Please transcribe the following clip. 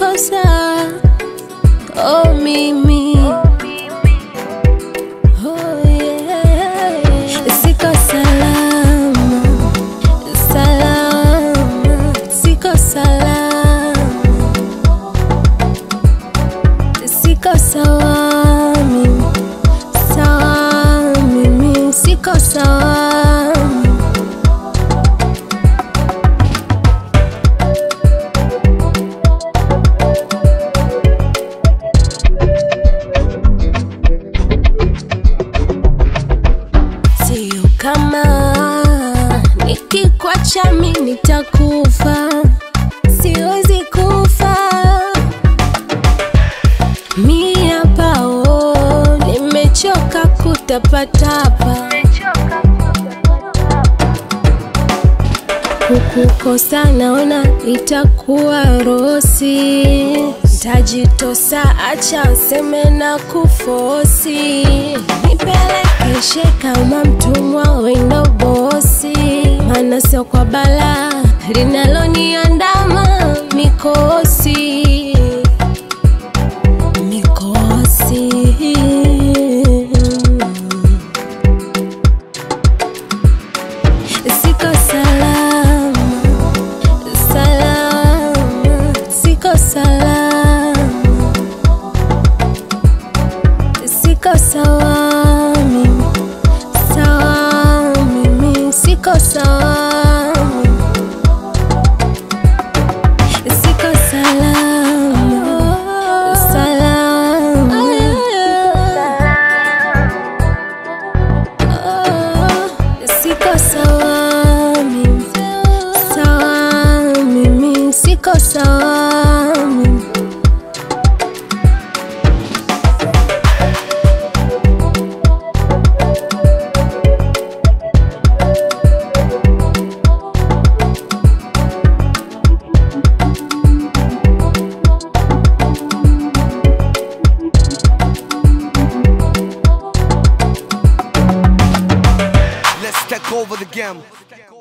siko sawa oh mimi oh yeah siko salama salama siko salama siko sawa mimi sawa mimi siko sawa sio kama nikikwacha mi nitakufa siwezi kufa mi hapa oh, nimechoka kutapatapa kukukosa naona itakuwa rosi tajitosa acha useme na kufosi nipelekeshe kama mtumwa wendo bosi maana sio kwa bala linaloniandama mikosi mikosi siko salama salama siko salama siko sawa mimi sawa mimi siko sawa mimi. siko salama salama siko sawa mimi sawa mimi siko sawa mimi Let's take over the game.